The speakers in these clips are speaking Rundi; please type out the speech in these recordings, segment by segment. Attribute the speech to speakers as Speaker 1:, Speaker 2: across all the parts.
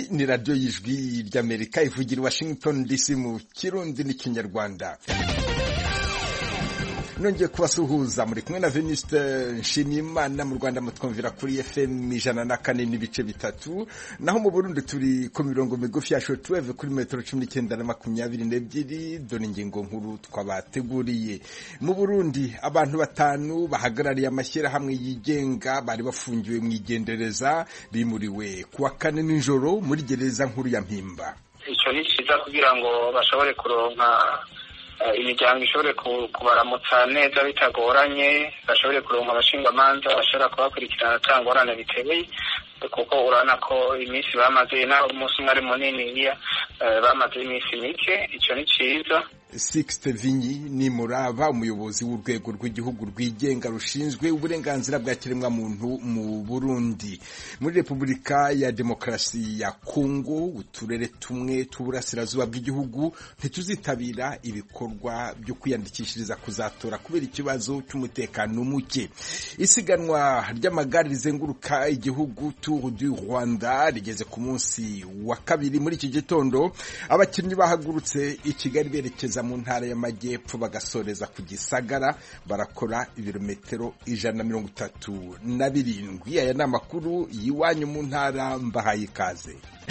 Speaker 1: ni radiyo y'ijwi ry'amerika ivugira i washington dc mu kirundi n'ikinyarwanda nongeye kubasuhuza muri kumwe na veniste nshimiyimana mu rwanda mutwumvira kuri fm ijana na kane n'ibice bitatu naho mu burundi turi ku mirongo migufi ya shotweve kuri metero cumi n'icyenda na makumyabiri n'ebyiri dore ingingo nkuru twabateguriye mu burundi abantu batanu bahagarariye amashyirahamwe yigenga bari bafungiwe mu igendereza bimuriwe ku wa kane nijoro muri gereza nkuru ya mpimba
Speaker 2: icyo ni cyiza kugira ngo bashobore kuronka imiryango ishobore kubaramutsa neza bitagoranye bashobore kuronka abashingamanza bashobora kubakurikirana ata ngorane biteye kuko urabona ko iminsi bamaze naho umunsi umwe ari munini bamaze iminsi mike icyo ni cyiza
Speaker 1: Sixte Vinyi ni muraba umuyobozi w'urwego rw'igihugu rwigenga rushinzwe uburenganzira bwa kiremwamuntu mu Burundi muri Repubulika ya Demokarasi ya Kongo uturere tumwe tw'uburasirazuba bw'igihugu ntituzitabira ibikorwa byo kwiyandikishiriza kuzatora kubera ikibazo cy'umutekano muke isiganwa ry'amagare rizenguruka igihugu Tour du Rwanda rigeze ku munsi wa kabiri muri iki gitondo abakinnyi bahagurutse i Kigali berekeza mu ntara y'amajyepfo bagasoreza ku gisagara barakora ibirometero ijana na mirongo itatu na birindwi aya ni amakuru y'iwanyu mu ntara mbahaye ikaze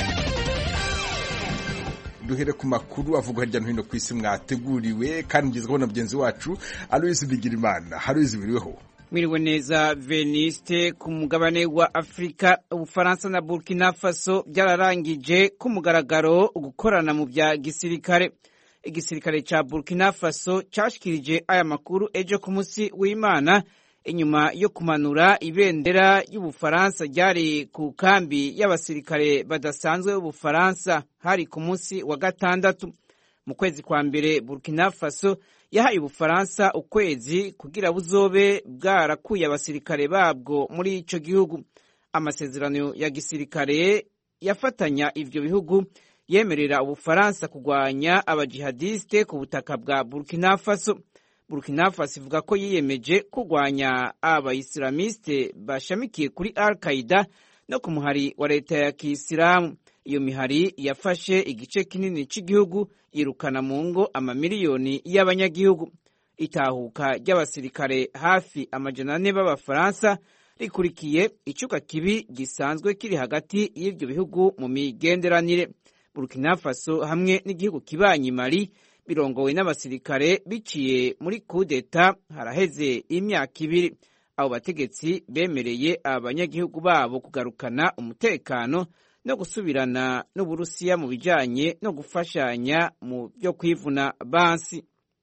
Speaker 1: duhere ku makuru avugwa hirya no hino ku isi mwateguriwe kandi mugezweho na mugenzi wacu aloyizi bigirimana haruyizi biriweho
Speaker 3: mwiriwe neza veniste ku mugabane wa afurika ubufaransa na burkina faso byararangije ku mugaragaro gukorana mu bya gisirikare igisirikare ca burkina faso cashikirije aya makuru ejo ku munsi w'imana inyuma yo kumanura ibendera y'ubufaransa ryari ku kambi y'abasirikare badasanzwe b'ubufaransa hari ku munsi wa gatandatu mu kwezi kwa mbere burkina faso yahaye ubufaransa ukwezi kugira buzobe bwarakuye abasirikare babwo muri ico gihugu amasezerano ya gisirikare yafatanya ivyo bihugu yemerera ubufaransa kurwanya abajihadiste ku butaka bwa burkina faso burkina faso ivuga ko yiyemeje kurwanya abayisilamiste bashamikiye kuri al qaida no ku muhari wa leta ya kisilamu iyo mihari yafashe igice kinini cy'igihugu yirukana mu ngo amamiliyoni y'abanyagihugu itahuka ry'abasirikare hafi amajana ane b'abafaransa rikurikiye icuka kibi gisanzwe kiri hagati y'ibyo bihugu mu migenderanire burkina faso hamwe n'igihugu kibanyi mali birongowe n'abasirikare biciye muri kudeta haraheze imyaka ibiri abo bategetsi bemereye abanyagihugu babo kugarukana umutekano no gusubirana n'uburusiya mu bijanye no gufashanya mu byo kwivuna bansi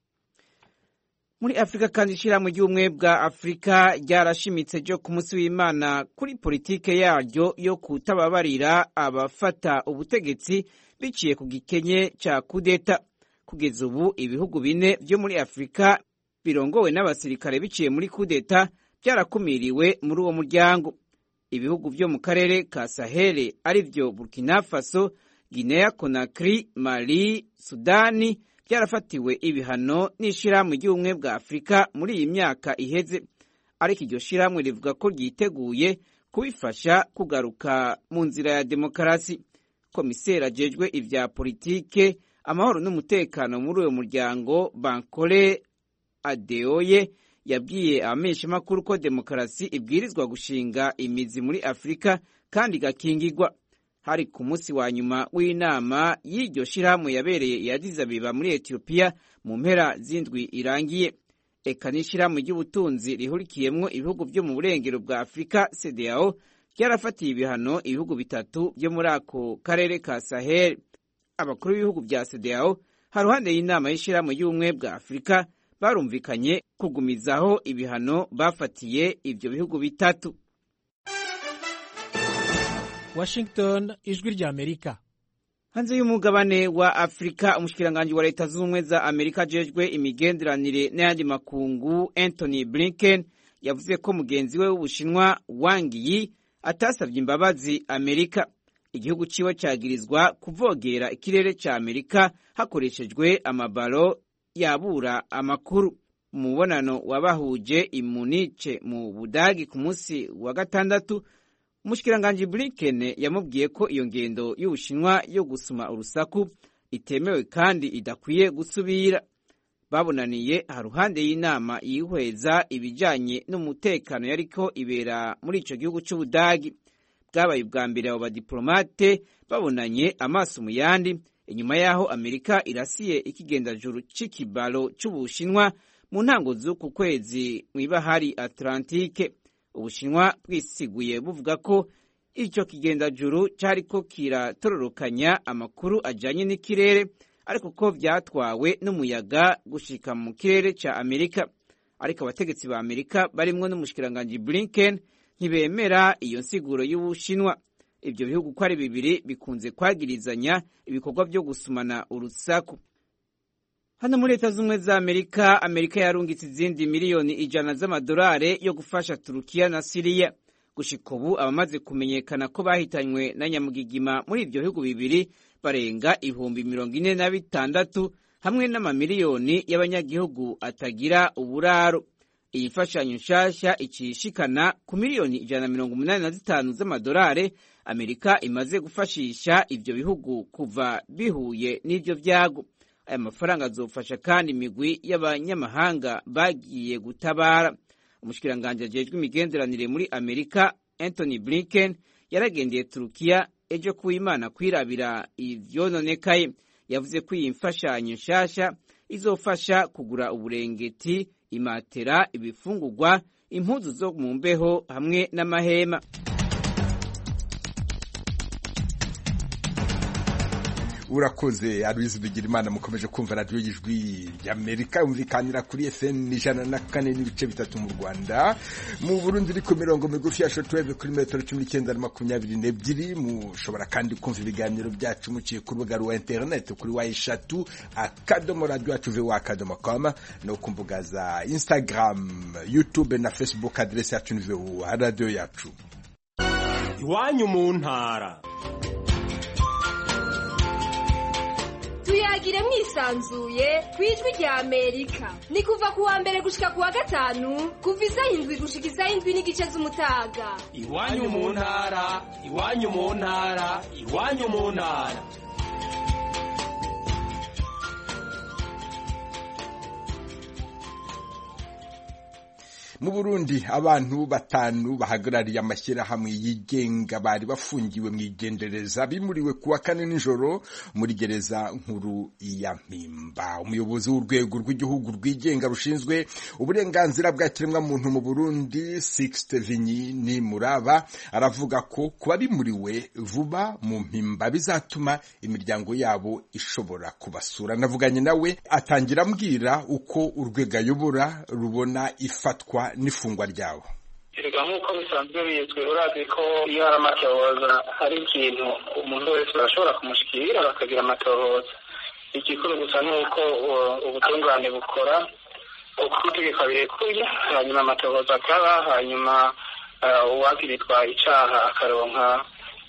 Speaker 3: muri afurika kandi ishyirahamwe ry'ubumwe bwa afurika ryarashimitse ryo ku munsi w'imana kuri politike yaryo yo kutababarira abafata ubutegetsi biciye ku gikenye cya kudeta kugeza ubu ibihugu bine byo muri afurika birongowe n'abasirikare biciye muri kudeta byarakumiriwe muri uwo muryango ibihugu byo mu karere ka sahere ari byo burkina faso guinea conakry mali sudani byarafatiwe ibihano n'ishyirahamwe ry'ubumwe bwa afurika muri iyi myaka iheze ariko iryo shyirahamwe rivuga ko ryiteguye kubifasha kugaruka mu nzira ya demokarasi komiseri ajejwe ibya politike amahoro n'umutekano muri uwo muryango bankore adeoye yabwiye abamenyeshamakuru ko demokarasi ibwirizwa gushinga imizi muri afurika kandi igakingirwa hari ku munsi wa nyuma w'inama y'iryo shyirahamwe yabereye i Addis Abeba muri etiyopiya mu mpera z'indwi irangiye eka n'ishyirahamwe ry'ubutunzi rihurikiyemwo ibihugu byo mu burengero bwa afurika cdao ryarafatiye ibihano ibihugu bitatu byo muri ako karere ka sahel abakuru b'ibihugu bya cdao haruhande y'inama y'ishyirahamwe y'ubumwe bwa afurika barumvikanye kugumizaho ibihano bafatiye ibyo bihugu bitatu
Speaker 4: Washington ijwi rya Amerika
Speaker 3: hanze y'umugabane wa Afurika umushikiranganji wa leta z'ubumwe za Amerika ajejwe imigenderanire n'ayandi makungu Anthony Blinken yavuze ko mugenzi we w'Ubushinwa Wang Yi atasabye imbabazi Amerika igihugu ciwe cagirizwa kuvogera ikirere ca Amerika hakoreshejwe amabaro yabura amakuru umubonano wabahuje i Munich mu Budagi ku munsi wa gatandatu umushikiranganji blinken yamubwiye ko iyo ngendo y'ubushinwa yo gusuma urusaku itemewe kandi idakwiye gusubira babonaniye haruhande y'inama yihweza ibijanye n'umutekano yariko ibera muri ico gihugu c'ubudagi bwabaye ubwa mbere abo badiplomate babonanye amaso mu yandi inyuma y'aho amerika irasiye ikigendajuru c'ikibalo c'ubushinwa mu ntango z'uku kwezi mw'ibahari atlantike ubushinwa bwisiguye buvuga ko icyo kigendajuru cyariko kiratororokanya amakuru ajanye n'ikirere ariko ko vyatwawe n'umuyaga gushika mu kirere ca amerika ariko abategetsi ba amerika barimwo n'umushikiranganji blinken ntibemera iyo nsiguro y'ubushinwa ivyo bihugu uko ari bibiri bikunze kwagirizanya ibikorwa vyo gusumana urusaku hano muri leta z'ubumwe za amerika amerika yarungitse izindi miliyoni ijana z'amadolari yo gufasha turukiya na siriya gushika ubu abamaze kumenyekana ko bahitanywe na nyamugigima muri ivyo bihugu bibiri barenga ibihumbi mirongo ine na bitandatu hamwe n'amamiliyoni y'abanyagihugu atagira uburaro iyi mfashanyo nshasha icishikana ku miliyoni ijana na mirongo umunani na zitanu z'amadolari amerika imaze gufashisha ivyo bihugu kuva bihuye n'ivyo vyago aya mafaranga azofasha kandi imigwi y'abanyamahanga bagiye gutabara umushikiranganji ajejwe imigenderanire muri amerika anthony blinken yaragendeye turukiya ejo kuw'imana kwirabira ivyononekaye yavuze ko iyi mfashanyo nshasha izofasha kugura uburengeti imatera ibifungurwa impuzu zo mu mbeho hamwe n'amahema
Speaker 1: urakoze aruzi bigira imana mukomeje kumva radiyo y'ijwi ry'amerika yumvikanira kuri fm ijana na kane n'ibice bitatu mu rwanda mu burundi iri ku mirongo migufi ya shotweve kuri metero cumi n'icyenda na makumyabiri n'ebyiri mushobora kandi kumva ibiganiro byacu muciye ku rubuga rwa interineti kuri wa eshatu akadomo radiyo yacu vuba akadomo koma no ku mbuga za instagram youtube na facebook aderesi yacu ni vuba radiyo yacu
Speaker 5: iwanyu mu ntara
Speaker 6: tuyagire mwisanzuye ku ijwi rya amerika ni kuva ku wa mbere gushika ku wa gatanu kuva isaha indwi gushika isaha indwi n'igice z'umutaga
Speaker 5: iwanyu mu ntara iwanyu mu ntara iwanyu mu ntara
Speaker 1: mu burundi abantu batanu bahagarariye amashyirahamwe yigenga bari bafungiwe mu igendereza bimuriwe kuwa kane nijoro muri gereza nkuru ya mpimba umuyobozi w'urwego rw'igihugu rwigenga rushinzwe uburenganzira bwa kiremwamuntu mu burundi sixte vinyi ni muraba aravuga ko kuba bimuriwe vuba mu mpimba bizatuma imiryango yabo ishobora kubasura navuganye nawe atangira ambwira uko urwego ayobora rubona ifatwa n'ifungwa ryabo
Speaker 2: erega nk'uko bisanzwe bizwi urazi ko iyo hari amatohoza hari ikintu umuntu wese barashobora kumushikira bakagira amatohoza igikuru gusa ni uko ubutungane bukora uko amategeko abirekuye hanyuma amatohoza akaba hanyuma uwagiritwa icaha akaronka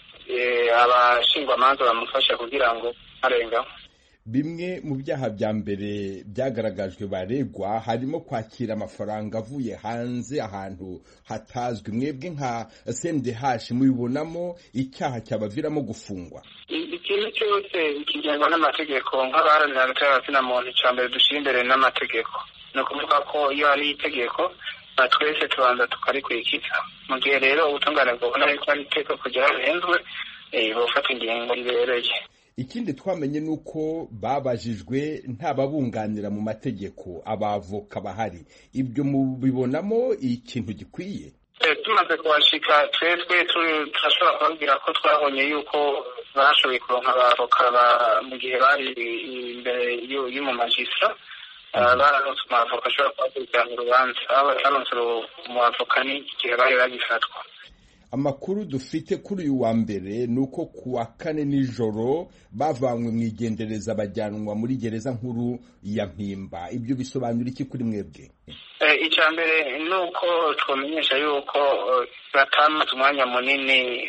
Speaker 2: abashingwamanza bamufasha kugira ngo arengaho
Speaker 1: bimwe mu byaha bya mbere byagaragajwe baregwa harimo kwakira amafaranga avuye hanze ahantu hatazwi mwebwe nka CNDH mubibonamo icyaha cyabaviramo gufungwa
Speaker 2: ikintu cyose kigengwa n'amategeko nk'abaharanira hagati na muntu icya mbere dushyira imbere n'amategeko ni ukuvuga ko iyo hari itegeko twese tubanza tukarikurikiza mu gihe rero ubutungane bwabona yuko ari itegeko kugira rihenzwe bufata ingingo ribereye
Speaker 1: ikindi twamenye ni uko babajijwe ntababunganira mu mategeko abavoka bahari ibyo mubibonamo ikintu gikwiye
Speaker 2: tumaze kuhashika twebwe turashobora kubabwira ko twabonye yuko bashoboye kuronka abavoka mu gihe bari imbere y'umumajistra baranotse umwavoka ashobora kubakurikirana urubanza aho batanotse umwavoka ni igihe bari bagifatwa
Speaker 1: amakuru dufite kuri uyu wa mbere ni uko ku wa kane nijoro bavanywe mu igendereza bajyanwa muri gereza nkuru ya mpimba ibyo bisobanura iki kuri mwebwe
Speaker 2: icya mbere ni uko twamenyesha yuko batamaze umwanya munini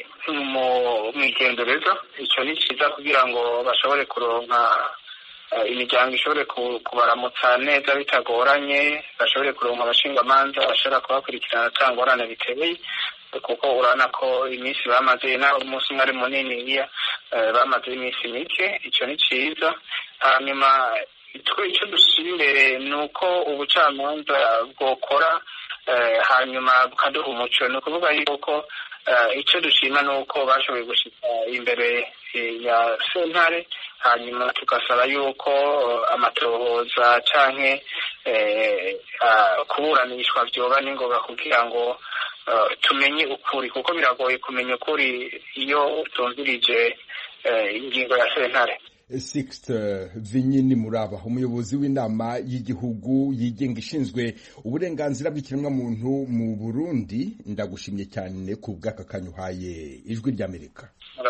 Speaker 2: mu igendereza icyo ni cyiza kugira ngo bashobore kuronka imiryango ishobore kubaramutsa neza bitagoranye bashobore kuronka abashingwamanza bashobora kubakurikirana atangorane biteye kuko urabona ko iminsi bamaze naho umunsi umwe ari munini iya bamaze iminsi mike icyo ni cyiza hanyuma twe icyo dushyira imbere ni uko ubucamanza bwokora hanyuma bukaduha umuco ni ukuvuga yuko icyo dushima ni uko bashoboye gushyira imbere ya sentare hanyuma tugasaba yuko amatohoza cyangwa kuburanishwa byoba n'ingoga kugira ngo tumenye ukuri kuko biragoye kumenya ukuri iyo utumvirije ingingo ya sentare
Speaker 1: Sixte Vinyini Muraba umuyobozi w'inama y'igihugu yigenga ishinzwe uburenganzira bw'ikiremwamuntu mu Burundi ndagushimye cyane ku bw'aka kanyuhaye ijwi ry'Amerika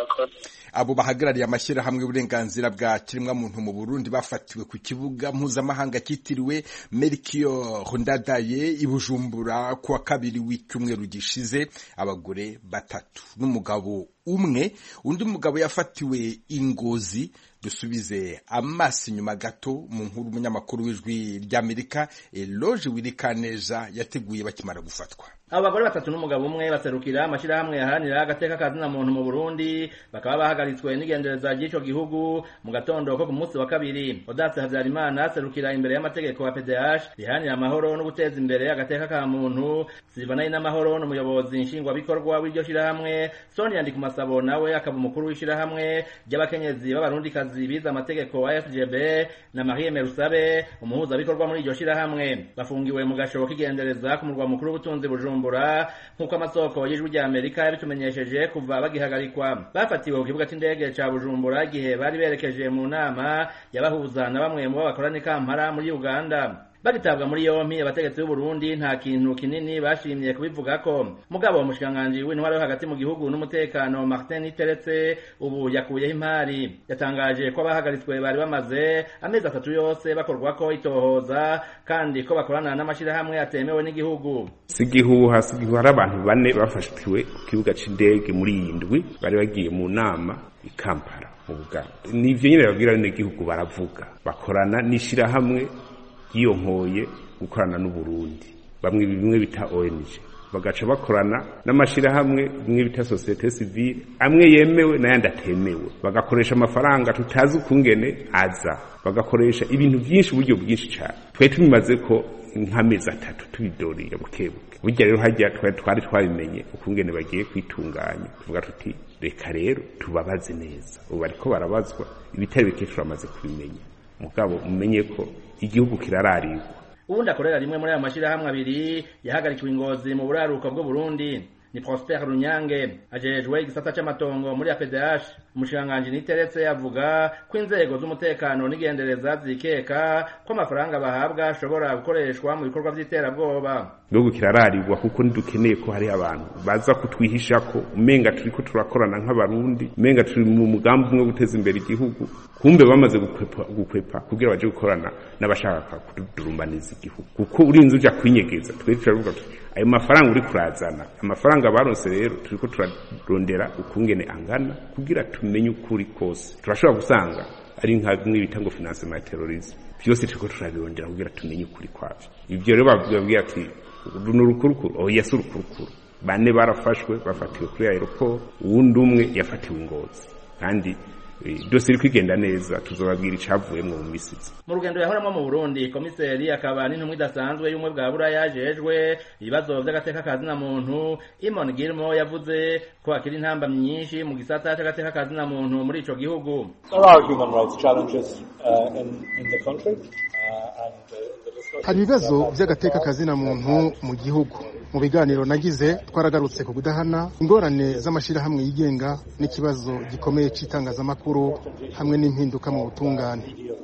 Speaker 1: abo bahagarariye amashyirahamwe y'uburenganzira bwa kiremwamuntu mu Burundi bafatiwe ku kibuga mpuzamahanga cyitiriwe Melchior Ndadaye i Bujumbura kuwa kabiri w'icyumweru gishize abagore batatu n'umugabo umwe undi mugabo yafatiwe ingozi dusubize amaso inyuma gato mu nkuru umunyamakuru w'ijwi ry'Amerika Eloge Wirikaneza yateguye bakimara gufatwa
Speaker 7: abo bagore batatu n'umugabo umwe baserukira amashyirahamwe yaharanira agateka kazina muntu mu Burundi bakaba bahagaritswe n'igendereza ry'ico gihugu mu gatondo ko ku munsi wa kabiri Odatse Havyarimana aserukira imbere y'amategeko wa PDH riharanira amahoro no guteza imbere agateka ka muntu Silvana n'amahoro n'umuyobozi nshingwabikorwa w'iryo shirahamwe Sonia Ndikumasabo nawe akaba umukuru w'ishirahamwe ry'abakenyezi b'abarundikazi bize amategeko wa FGB na Marie Merusabe umuhuzabikorwa muri iryo shirahamwe bafungiwe mu gashobo k'igendereza ku murwa mukuru w'ubutunzi Bujumbura Bujumbura nk'uko amasoko y'ijwi rya Amerika yabitumenyesheje kuva bagihagarikwa bafatiwe ku kibuga c'indege ca Bujumbura igihe bari berekeje mu nama yabahuza na bamwe mu bakorana Kampala muri Uganda bagitabwa muri yompi abategetsi b'u Burundi nta kintu kinini bashimye kubivugako mugabo umushikiranganji w'intwaro yo hagati mu gihugu n'umutekano Martin Teretse ubu yakuyeho impari yatangaje ko abahagaritswe bari bamaze amezi atatu yose bakorwako itohoza kandi ko bakorana n'amashirahamwe atemewe n'igihugu
Speaker 8: sigihuha sigihuha hari abantu bane bafashwe ku kibuga c'indege muri iyi ndwi bari bagiye mu nama i Kampala mu Buganda nivyo nyene babwira n'igihugu baravuga bakorana n'ishirahamwe yiyonkoye gukorana n'uburundi bamwe bimwe bita ONG bagaca bakorana n'amashirahamwe bimwe bita societe civile amwe yemewe n'ayandi atemewe bagakoresha amafaranga tutazi ukungene aza bagakoresha ibintu byinshi uburyo bwinshi cyane twari tubimaze ko nk'amezi atatu tubidoriye bukebuke burya rero hajya twari twari twabimenye ukungene bagiye kwitunganya tuvuga tuti reka rero tubabaze neza ubu bariko barabazwa ibitari bike turamaze kubimenya mugabo umenye ko igihugu kirararigwa
Speaker 7: ubundi akorera rimwe muri ayo mashirahamwe abiri yahagarikiwe ingozi mu buraruko bw'u Burundi ni Prosper Runyange ajejwe igisata c'amatongo muri APDH umushikiranganji niteretse avuga ko inzego z'umutekano n'igendereza zikeka ko amafaranga bahabwa ashobora gukoreshwa mu bikorwa vy'iterabwoba
Speaker 8: igihugu kirararigwa kuko ntidukeneye ko hari abantu baza kutwihisha ko umenga turiko turakorana nk'abarundi umenga turi mu mugambi umwe wo guteza imbere igihugu kumbe bamaze gukwepa, gukwepa kugira baje gukorana n'abashaka kudurumbaniza igihugu kuko urinze uja kwinyegeza twebwe turavuga tuti ayo mafaranga uri kurazana amafaranga baronse rero turiko turarondera ukungene angana kugira tumenye ukuri kose turashobora gusanga ari nka bimwe bita ngo financement ya terrorisme byose turiko turabirondera kugira tumenye ukuri kwavyo ivyo rero babwira ati ni urukurukuru oya si urukurukuru bane barafashwe bafatiwe kuri aeroport uwundi umwe yafatiwe ingozi kandi dose iri kwigenda neza tuzobabwira icavuyemwo mu misizi
Speaker 7: mu rugendo yahoramwo mu Burundi komiseri akaba n'intumwa idasanzwe y'umwe bwa buraya yajejwe ibibazo vy'agateka kazina muntu Imon Gilmo yavuze ko akiri intamba nyinshi mu gisata c'agateka kazina muntu muri ico gihugu
Speaker 9: There are human rights challenges uh, in, in the country. Uh, and, uh,
Speaker 10: hari ibibazo by'agateka kazina muntu mu gihugu mu biganiro nagize twaragarutse ku kudahana ingorane z'amashyirahamwe yigenga n'ikibazo gikomeye cy'itangazamakuru hamwe n'impinduka mu butungane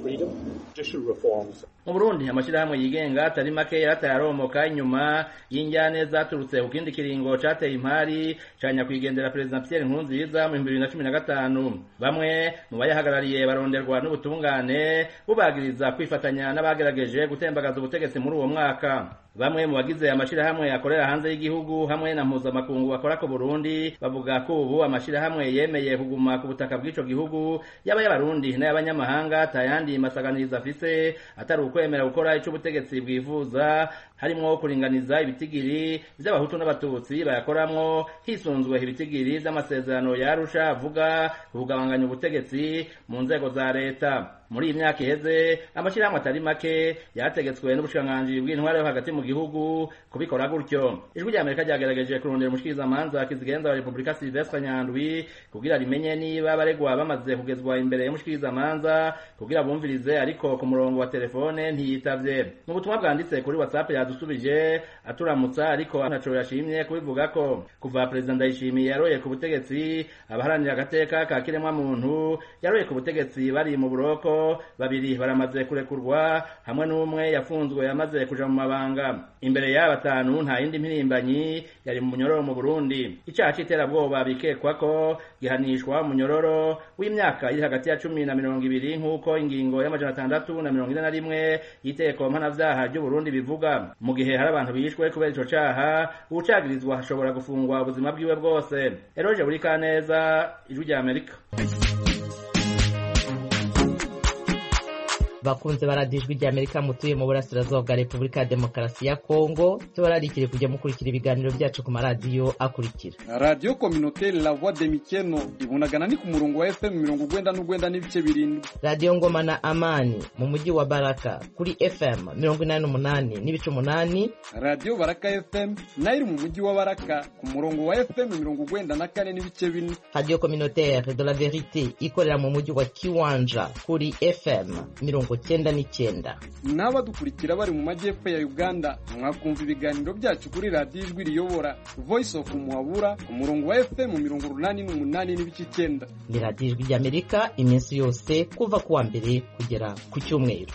Speaker 7: mu Burundi amashyirahamwe yigenga atari make yarataye aromoka inyuma y'injyane zaturutse ku kindi kiringo cateye impari ca nyakwigendera perezida Pierre Nkurunziza mu 2015 bamwe mu bayahagarariye baronderwa n'ubutungane bubagiriza kwifatanya n'abagerageje gutembagaza ubutegetsi muri uwo mwaka bamwe mu bagize amashirahamwe akorera hanze y'igihugu hamwe na mpuzamakungu bakora ku Burundi bavuga ko ubu amashirahamwe yemeye kuguma ku butaka bw'ico gihugu yaba y'abarundi n'ay'abanyamahanga atayandi masaganiriza afise atari ukwemera gukora ico ubutegetsi bwifuza harimwo kuringaniza ibitigiri vy'abahutu n'abatutsi bayakoramwo hisunzwe ibitigiri vy'amasezerano ya Arusha avuga kugabanganya ubutegetsi mu nzego za leta muri iyi myaka iheze amashyirahamwe atari make yategetswe n'ubushikiranganji bw'intwaro yo hagati mu gihugu kubikora gutyo ijwi rya amerika ryagerageje kurondera umushikirizamanza kizigenza wa repubulika silvestre nyandwi kugira rimenye niba abaregwa bamaze kugezwa imbere y'umushikirizamanza kugira bumvirize ariko ku murongo wa telefone ntiyitavye mu butumwa bwanditse kuri whatsapp yadusubije aturamutsa ariko ntaco yashimye kubivuga ko kuva perezida ndayishimiye yaroye ku butegetsi abaharanira agateka ka kiremwa muntu yaroye ku butegetsi bari mu buroko babiri baramaze kurekurwa hamwe n'umwe yafunzwe yamaze kuja mu mabanga imbere y'aba batanu nta yindi mpirimbanyi yari mu munyororo mu Burundi icaha c'iterabwoba bikekwa ko gihanishwa munyororo w'imyaka iri hagati ya cumi na mirongo ibiri nk'uko ingingo y'amajana atandatu na mirongo ine na rimwe y'iteko mpanavyaha ry'u Burundi bivuga mu gihe hari abantu bishwe kubera ico caha uwucagirizwa ashobora gufungwa ubuzima bwiwe bwose eroje buri kaneza ijwi rya Amerika
Speaker 11: bakunze baradijwe rya Amerika mutuye mu burasirazuba bwa Repubulika ya Demokarasi ya Kongo tubararikire kujya mukurikira ibiganiro byacu ku maradiyo akurikira
Speaker 12: radiyo kominote la voix de mikeno ibunagana ni ku murongo wa FM mirongo ugwenda n'ugwenda n'ibice birindwi
Speaker 11: radiyo ngoma na amani mu mujyi wa Baraka kuri FM mirongo inani n'umunani n'ibice umunani
Speaker 12: radiyo baraka FM nayo iri mu mujyi wa Baraka ku murongo wa FM mirongo ugwenda na kane n'ibice bine
Speaker 11: radiyo communautaire de la verite ikorera mu mujyi wa Kiwanja kuri FM mirongo cyenda n'icyenda
Speaker 12: n'abadukurikira bari mu majyepfo ya uganda mwakumva ibiganiro byacu kuri radiyo ijwi riyobora voice of muhabura ku murongo wa fm mirongo urunani n'umunani n'ibice icyenda
Speaker 11: ni radiyo ijwi ry'amerika iminsi yose kuva ku wa mbere kugera ku cyumweru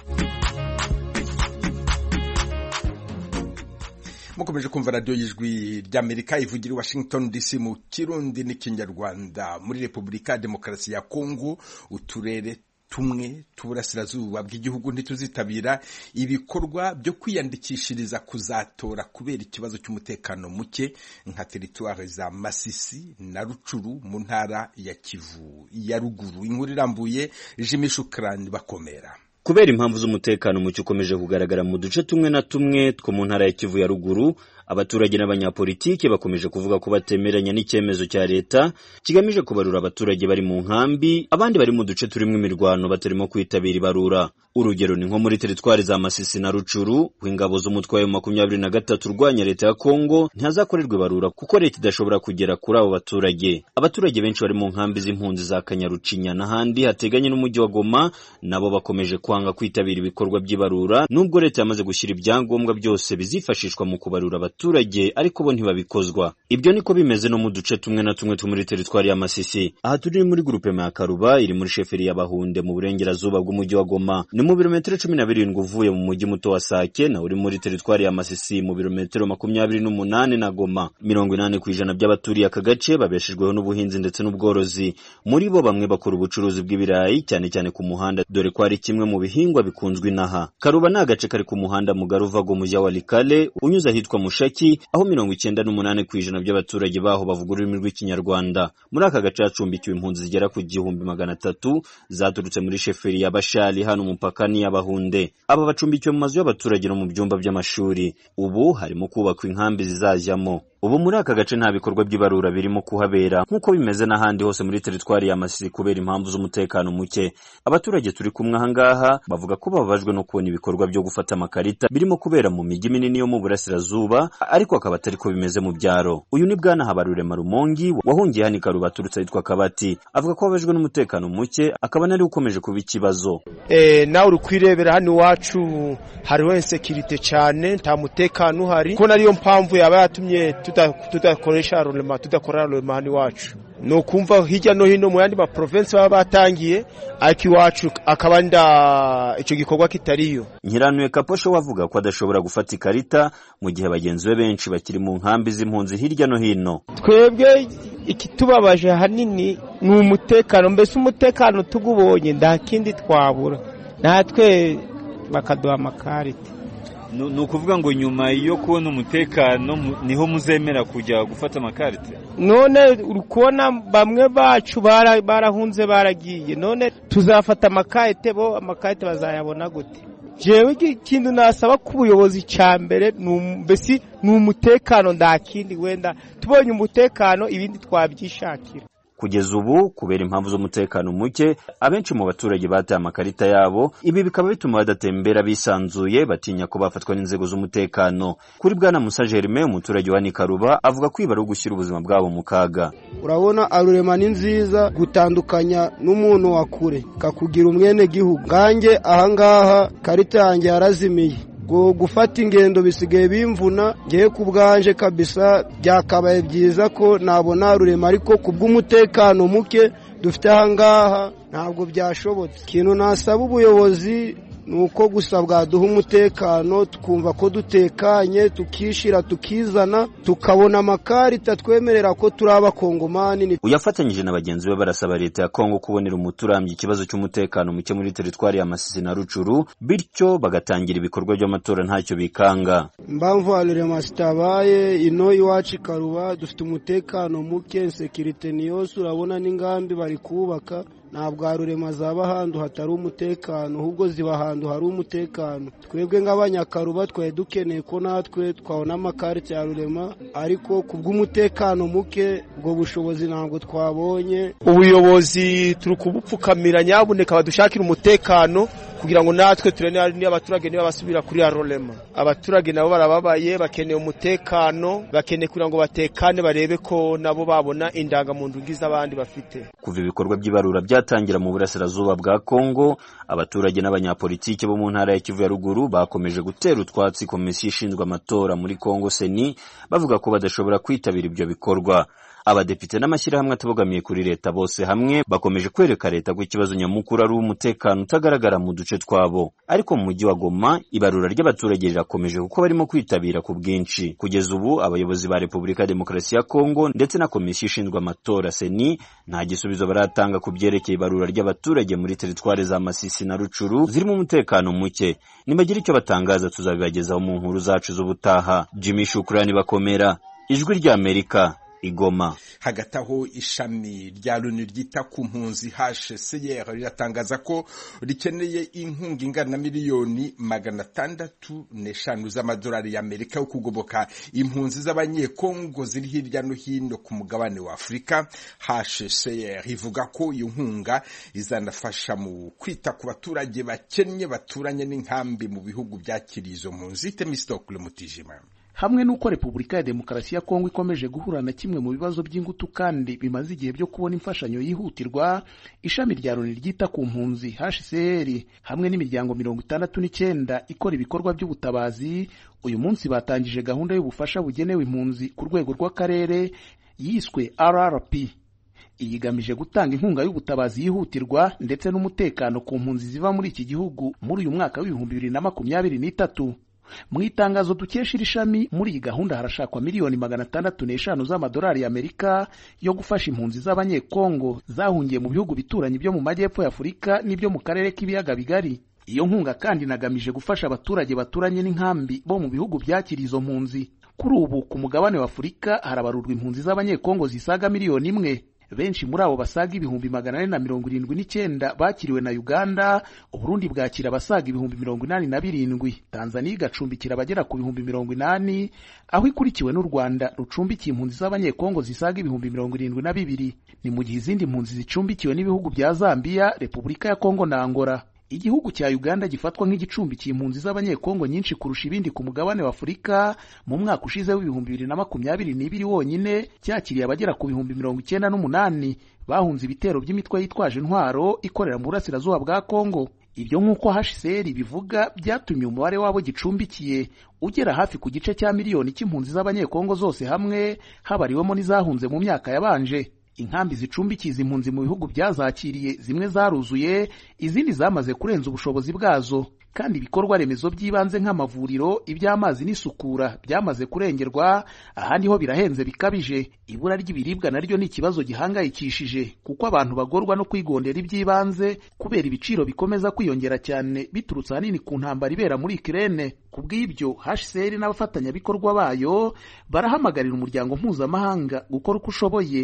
Speaker 1: mukomeje kumva radiyo y'ijwi ry'amerika ivugira i washington dc mu kirundi n'ikinyarwanda muri repubulika ya demokarasi ya kongo uturere tumwe tuburasirazuba bw'igihugu ntituzitabira ibikorwa byo kwiyandikishiriza kuzatora kubera ikibazo cy'umutekano muke nka teritwari za Masisi na Rucuru mu ntara ya Kivu ya ruguru inkuru irambuye Jimmy Shukrani bakomera
Speaker 13: kubera impamvu z'umutekano muke ukomeje kugaragara mu duce tumwe na tumwe two mu ntara ya Kivu ya ruguru abaturage n'abanyapolitiki bakomeje kuvuga ko batemeranya n'icyemezo cya leta kigamije kubarura abaturage bari mu nkambi abandi bari mu duce turimo imirwano batarimo kwitabira ibarura urugero ni nko muri teritwari za Masisi na Rucuru w'ingabo z'umutwe wa makumyabiri na gatatu urwanya leta ya Kongo ntihazakorerwa ibarura kuko leta idashobora kugera kuri abo baturage abaturage benshi bari mu nkambi z'impunzi za Kanyarucinya n'ahandi hateganye n'umujyi wa Goma nabo bakomeje kwanga kwitabira ibikorwa by'ibarura nubwo leta yamaze gushyira ibyangombwa byose bizifashishwa mu kubarura abaturage ariko bo ntibabikozwa ibyo niko bimeze no mu duce tumwe na tumwe two muri teritwari ya Masisi aha turi muri grupe ya Karuba iri muri sheferi ya Bahunde mu burengerazuba bw'umujyi wa Goma ni mu birometero cumi na birindwi uvuye mu mujyi muto wa Sake na uri muri teritwari ya Masisi mu birometero makumyabiri n'umunani na Goma mirongo inani ku ijana by'abaturiye aka gace babeshejweho n'ubuhinzi ndetse n'ubworozi muri bo bamwe bakora ubucuruzi bw'ibirayi cyane cyane ku muhanda dore ko ari kimwe mu bihingwa bikunzwe inaha Karuba ni agace kari ku muhanda mugari uva go mujya wa Likale unyuze ahitwa Mushaki aho mirongo icyenda n'umunani ku ijana by'abaturage baho bavuga ururimi rw'ikinyarwanda muri aka gace hacumbikiwe impunzi zigera ku gihumbi magana atatu zaturutse muri sheferi ya Bashali hano umupaka ni y'abahunde aba bacumbikiwe mu mazu y'abaturage no mu byumba by'amashuri ubu harimo kubakwa inkambi zizajyamo ubu muri aka gace nta bikorwa by'ibarura birimo kuhabera nk'uko bimeze n'ahandi hose muri teritwari ya Masisi kubera impamvu z'umutekano muke abaturage turi kumwe aha ngaha bavuga ko bababajwe no kubona ibikorwa byo gufata amakarita birimo kubera mu mijyi minini yo mu burasirazuba ariko akaba atari ko bimeze mu byaro uyu ni bwana Habarurema Rumongi wahungiye hano i Karuba aturutse ahitwa Kabati avuga ko babajwe n'umutekano muke akaba nari ukomeje kuba ikibazo
Speaker 14: eh nawe uri kwirebera hano iwacu hariho insekirite cyane nta mutekano uhari ko nariyo mpamvu yaba yatumye tudakoresha rurema tudakora rurema hano iwacu ni ukumva hirya no hino mu yandi maprovensi baba batangiye ariko iwacu akaba nda icyo gikorwa kitariyo
Speaker 13: Nkiranuye Kaposho wavuga ko adashobora gufata ikarita mu gihe bagenzi be benshi bakiri mu nkambi z'impunzi hirya no hino
Speaker 15: twebwe ikitubabaje ahanini ni umutekano mbese umutekano tugubonye nta kindi twabura natwe bakaduha amakarita
Speaker 16: ni ukuvuga ngo nyuma yo kubona umutekano niho muzemera kujya gufata amakarita
Speaker 15: none uri kubona bamwe bacu barahunze baragiye none tuzafata amakarite bo amakarite bazayabona gute jewe ikintu nasaba ko ubuyobozi cya mbere mbese ni umutekano nta kindi wenda tubonye umutekano ibindi twabyishakira
Speaker 13: kugeza ubu kubera impamvu z'umutekano muke abenshi mu baturage bataye amakarita yabo ibi bikaba bituma badatembera bisanzuye batinya ko bafatwa n'inzego z'umutekano kuri bwana musa germain umuturage wa nikaruba avuga ko ibi ari ugushyira ubuzima bwabo mu kaga
Speaker 17: urabona arurema ni nziza gutandukanya n'umuntu wa kure kakugira umwene gihugu ngange ahangaha karita yanjye yarazimiye ngo gufata ingendo bisigaye bimvuna ngewe ku bwanje kabisa byakabaye byiza ko nabona rurema ariko ku bw'umutekano muke dufite ahangaha ntabwo byashobotse ikintu nasaba ubuyobozi ni uko gusa bwaduha umutekano tukumva ko dutekanye tukishyira tukizana tukabona amakarita twemerera ko turi abakongomani
Speaker 13: uyafatanyije na bagenzi be barasaba leta ya kongo kubonera umuti urambye ikibazo cy'umutekano muke muri teritwari ya masisi na rucuru bityo bagatangira ibikorwa by'amatora ntacyo bikanga
Speaker 17: impamvu harurema zitabaye ino iwacu ikaruba dufite umutekano muke sekirite ni yose urabona n'ingambi bari kubaka ntabwo harurema zaba ahantu hatari umutekano ahubwo ziba ahantu hari umutekano twebwe nk'abanyakaruba twari dukeneye ko natwe twabona amakarita ya rurema ariko ku bw'umutekano muke ubwo bushobozi ntabwo twabonye
Speaker 14: ubuyobozi turi kubupfukamira nyabuneka badushakira umutekano kugira ngo natwe turebe niba abaturage niba basubira kuri ya rurema abaturage nabo barababaye bakeneye umutekano bakeneye kugira ngo batekane barebe ko nabo babona indangamuntu z'abandi bafite
Speaker 13: kuva ibikorwa by'ibarura byatangira mu burasirazuba bwa kongo abaturage n'abanyapolitiki bo mu ntara ya kivu ya ruguru bakomeje gutera utwatsi komisiyo ishinzwe amatora muri kongo seni bavuga ko badashobora kwitabira ibyo bikorwa abadepite n'amashyirahamwe atabogamiye kuri leta bose hamwe bakomeje kwereka leta ko ikibazo nyamukuru ari umutekano utagaragara mu duce twabo ariko mu mujyi wa goma ibarura ry'abaturage rirakomeje kuko barimo kwitabira ku bwinshi kugeza ubu abayobozi ba repubulika ya demokarasi ya kongo ndetse na komisiyo ishinzwe amatora seni nta gisubizo baratanga ku byerekeye ibarura ry'abaturage muri teritwari za masisi na rucuru zirimo umutekano muke nibagira icyo batangaza tuzabibagezaho mu nkuru zacu z'ubutaha jimmy shukurani bakomera ijwi ry'amerika igoma
Speaker 1: hagati aho ishami rya loni ryita ku mpunzi hcr riratangaza ko rikeneye inkunga ingana na miliyoni magana atandatu n'eshanu z'amadolari y'amerika yo kugoboka impunzi z'abanyekongo ziri hirya no hino ku mugabane wa afurika hcr ivuga ko iyo nkunga izanafasha mu kwita ku baturage bakennye baturanye n'inkambi mu bihugu byakiriye izo mpunzi temistokule mutijima
Speaker 18: hamwe n'uko repubulika ya demokarasi ya kongo ikomeje guhura na kimwe mu bibazo by'ingutu kandi bimaze igihe byo kubona imfashanyo yihutirwa ishami rya loni ryita ku mpunzi hcr hamwe n'imiryango mirongo itandatu n'icyenda ikora ibikorwa by'ubutabazi uyu munsi batangije gahunda y'ubufasha bugenewe impunzi ku rwego rw'akarere yiswe rrp iyi igamije gutanga inkunga y'ubutabazi yihutirwa ndetse n'umutekano ku mpunzi ziva muri iki gihugu muri uyu mwaka w'ibihumbi bibiri na makumyabiri n'itatu mu itangazo dukesha iri shami muri iyi gahunda harashakwa miliyoni magana atandatu n'eshanu z'amadolari y'amerika yo gufasha impunzi z'abanyekongo zahungiye mu bihugu bituranye byo mu majyepfo ya afurika n'ibyo mu karere k'ibiyaga bigari iyo nkunga kandi inagamije gufasha abaturage baturanye n'inkambi bo mu bihugu byakira izo mpunzi kuri ubu ku mugabane wa afurika harabarurwa impunzi z'abanyekongo zisaga miliyoni imwe benshi muri abo basaga ibihumbi magana ane na mirongo irindwi n'icyenda bakiriwe na uganda uburundi bwakira abasaga ibihumbi mirongo inani na birindwi tanzaniya igacumbikira abagera ku bihumbi mirongo inani aho ikurikiwe n'u rwanda rucumbikiye impunzi z'abanyekongo zisaga ibihumbi mirongo irindwi na bibiri ni mu gihe izindi mpunzi zicumbikiwe n'ibihugu bya zambiya repubulika ya kongo na angola igihugu cya uganda gifatwa nk'igicumbikiye impunzi z'abanyekongo nyinshi kurusha ibindi ku mugabane wa afurika mu mwaka ushize w'ibihumbi bibiri na makumyabiri n'ibiri wonyine cyakiriye abagera ku bihumbi mirongo icyenda n'umunani bahunze ibitero by'imitwe yitwaje intwaro ikorera mu burasirazuba bwa kongo ibyo nk'uko hcr bivuga byatumye umubare wabo gicumbikiye ugera hafi ku gice cya miliyoni cy'impunzi z'abanyekongo zose hamwe habariwemo n'izahunze mu myaka yabanje inkambi zicumbikiye izi mpunzi mu bihugu byazakiriye zimwe zaruzuye izindi zamaze kurenza ubushobozi bwazo kandi ibikorwa remezo by'ibanze nk'amavuriro iby'amazi n'isukura byamaze kurengerwa ahandi ho birahenze bikabije ibura ry'ibiribwa naryo ni ikibazo gihangayikishije kuko abantu bagorwa no kwigondera iby'ibanze kubera ibiciro bikomeza kwiyongera cyane biturutse ahanini ku ntambara ibera muri ikirere ku bw'ibyo hcr n'abafatanyabikorwa bayo barahamagarira umuryango mpuzamahanga gukora uko ushoboye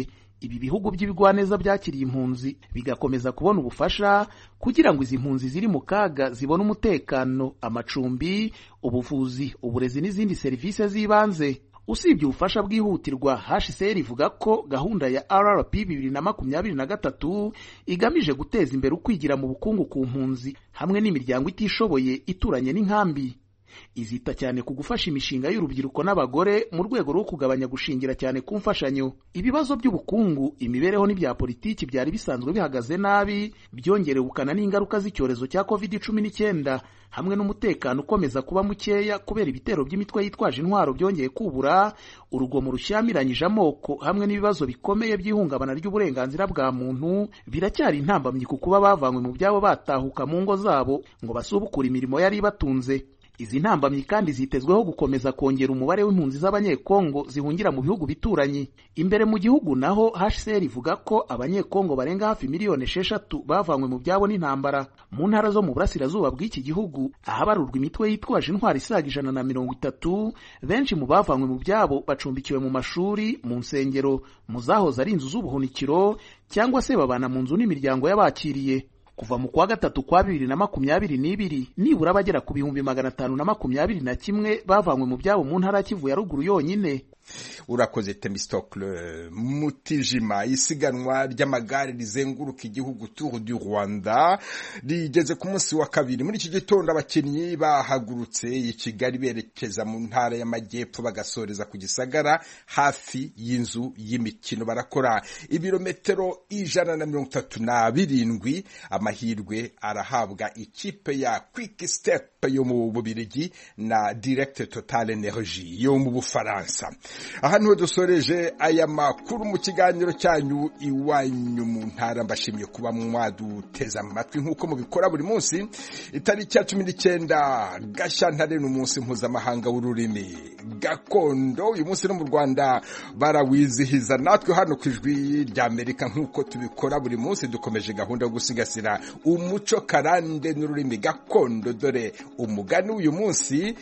Speaker 18: ibi bihugu by'ibigwaneza byakiriye impunzi bigakomeza kubona ubufasha kugira ngo izi mpunzi ziri mu kaga zibone umutekano amacumbi ubuvuzi uburezi n'izindi serivisi z'ibanze usibye ubufasha bwihutirwa hcr ivuga ko gahunda ya rrp bibiri na makumyabiri na gatatu igamije guteza imbere ukwigira mu bukungu ku mpunzi hamwe n'imiryango itishoboye ituranye n'inkambi izita cyane ku gufasha imishinga y'urubyiruko n'abagore mu rwego rwo kugabanya gushingira cyane ku mfashanyo ibibazo by'ubukungu imibereho n'ibya politiki byari bisanzwe bihagaze nabi byongerewe ubukana n'ingaruka z'icyorezo cya covid cumi n'icyenda hamwe n'umutekano ukomeza kuba mukeya kubera ibitero by'imitwe yitwaje intwaro byongeye kubura urugomo rushyamiranyije amoko hamwe n'ibibazo bikomeye by'ihungabana ry'uburenganzira bwa muntu biracyari intambamyi ku kuba bavanywe mu byabo batahuka mu ngo zabo ngo basubukure imirimo yari ibatunze izi ntambamyi kandi zitezweho gukomeza kongera umubare w'impunzi z'abanyekongo zihungira mu bihugu bituranyi imbere mu gihugu naho hcr ivuga ko abanyekongo barenga hafi miliyoni esheshatu bavanywe mu byabo n'intambara mu ntara zo mu burasirazuba bw'iki gihugu ahabarurwa imitwe yitwaje intwari isaga ijana na mirongo itatu benshi mu bavanywe mu byabo bacumbikiwe mu mashuri mu nsengero mu zahoze ari inzu z'ubuhunikiro cyangwa se babana mu nzu n'imiryango y'abakiriye kuva mu kwa gatatu kwa bibiri na makumyabiri n'ibiri nibura abagera ku bihumbi magana atanu na makumyabiri na kimwe bavanywe mu byabo mu ntara ya kivu ya ruguru yonyine
Speaker 1: urakoze temistokle mutijima isiganwa ry'amagare rizenguruka igihugu tour du rwanda rigeze ku munsi wa kabiri muri iki gitondo abakinnyi bahagurutse i kigali berekeza mu ntara y'amajyepfo bagasoreza ku gisagara hafi y'inzu y'imikino barakora ibirometero ijana na mirongo itatu na birindwi amahirwe arahabwa ikipe ya quick step yo mu bubirigi na direct total energy yo mu bufaransa aha niho dusoreje aya makuru mu kiganiro cyanyu iwanyu mu ntara mbashimiye kuba mwaduteze amatwi nk'uko mubikora buri munsi itariki ya cumi n'icyenda gashyantare ni umunsi mpuzamahanga w'ururimi gakondo uyu munsi no mu rwanda barawizihiza natwe hano ku ijwi ry'amerika nk'uko tubikora buri munsi dukomeje gahunda yo gusigasira umuco karande n'ururimi gakondo dore umugani w'uyu munsi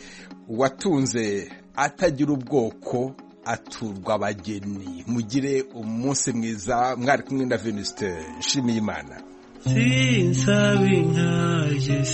Speaker 1: watunze atagira ubwoko aturwa abageni mugire umunsi mwiza mwari kumwe na venuste nshimiyimana
Speaker 19: sinsaba inkaje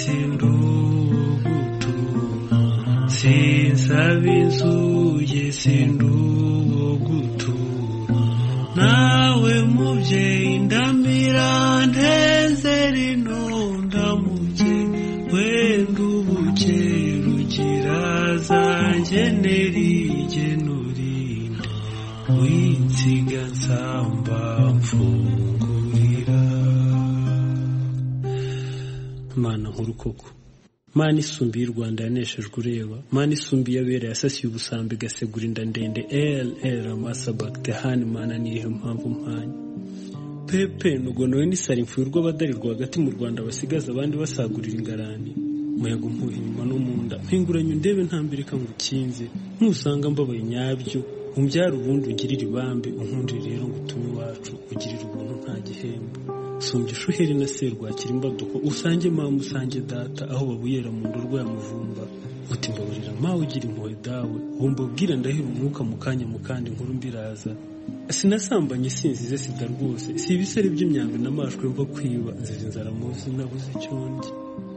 Speaker 19: sindugutura sinsaba inzuye sinduwo gutura nawe mubyeyi ndamira nteze rino ndamuke wenda ubuke rugira zanjye nerigenurinde winsiga nsamba mfungurira mana nkuru koko mana isumbiye u rwanda yaneshejwe ureba mana isumbiye abera yasasiye ubusambi igasegura inda ndende rr amasabakite hani mana niyihe mpamvu mpanya pepe nugonowe n'isari mfuye urw'abadari rwagati mu rwanda basigaza abandi basagurira ingarani umuyaga umpuha inyuma no mu nda mpinguranye undebe ntambirika ngo ukinze ntusanga mbabaye nyabyo umbyara ubundi ugirire ibambe unkundire rero ngo utume iwacu ugirire ubuntu nta gihembo sumbye ishuheri na serwakira imbaduko usange mama usange data aho babuyera mu ndorwa ya muvumba uti mbabarira mawe ugira impuhwe dawe ubu mbabwira ndahira umwuka mu kanya mu kandi nkuru mbiraza sinasambanye sinzize sida rwose si ibisare by'imyambi n'amashwe mva kwiba nziza inzara muzi nabuze icyo ndi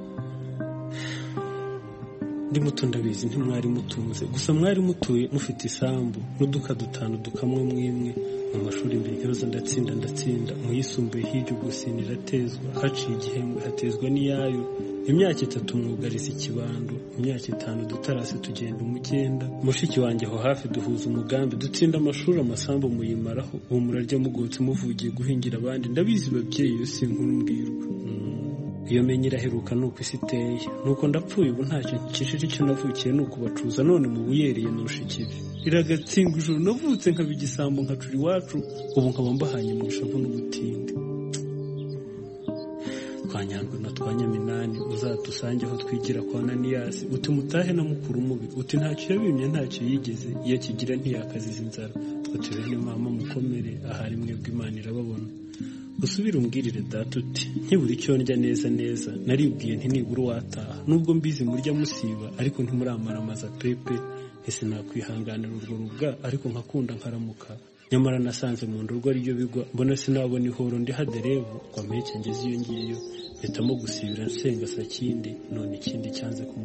Speaker 19: ndi muto ndabizi ntimwari mutunze gusa mwari mutuye mufite isambu n'uduka dutanu dukamwe mwimwe mu mashuri mbere ikibazo ndatsinda ndatsinda mu yisumbuye hirya ugusina iratezwa haciye igihembwe hatezwa n'iyayo imyaka itatu mwugariza ikibando imyaka itanu dutarase tugenda umugenda mushiki wanjye aho hafi duhuza umugambi dutsinda amashuri amasambu muyimaraho ubu murarya mugotse muvugiye guhingira abandi ndabizi babyeyi iyo si inkuru mbwirwa iyo menye iraheruka ni uko isi iteye nuko ndapfuye ubu ntacyo nkikishije icyo navukiye ni ukubacuza none mu buyereye nurusha ikibi iragatsindwa ijoro navutse nkaba igisambo nkacura iwacu ubu nkaba mbahanye mu ishavu n'ubutinde twanyandwe na twa nyaminani uzadusange aho twigira kwa naniyasi uti mutahe na mukuru mubi uti ntacyo yabimye ntacyo yigeze iyo akigira ntiyakaziza inzara uti bene mama mukomere ahari mwebwe imana irababona usubire umbwirire data uti ntibura icyo ndya neza neza naribwiye nti nibura uwataha nubwo mbizi murya musiba ariko ntimuramara amaza pepe ese nakwihanganira urwo rubwa ariko nkakunda nkaramuka nyamara nasanze mu ndogo ariyo bigwa mbona sinabona ihoro ndi haderevu ngo mpeke ngeze iyo ngiyo mpitamo gusibira nsenga sakindi none ikindi cyanze ku